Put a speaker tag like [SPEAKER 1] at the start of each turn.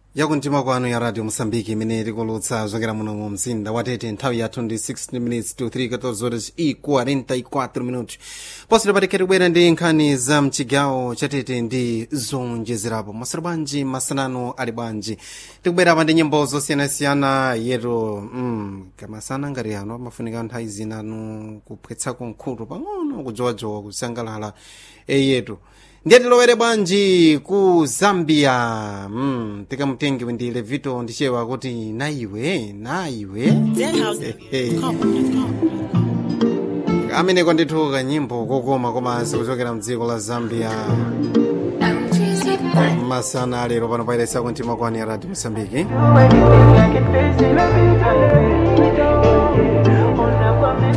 [SPEAKER 1] yakumtima kwanu ya radio mosambiki imene tikulutsa zokera muno mu mzinda watete nthawi yathu ndi 16 minutes to 3 14 horas e 44 minutos posito patikati kubwera ndi nkhani za mchigawo chatete ndi zonjezerapo masero bwanji masanano ali bwanji tikubwera pa ndi nyimbo zosiyanasiyana yetu mm, kamasana ngati ano amafunika nthawi zinanu kupwetsako nkhutu pang'ono kujowajowa kusangalala eyetu ndiye tilowere bwanji ku zambia mm, tikamutenge ndi levito ndichewa kuti naiwe naiwe ameneko ndithu kanyimbo kokoma komanso kuchokera mdziko la zambia masana alero pano pairesa kuntima kwani ya radio mosambiki
[SPEAKER 2] anything I can face in a bit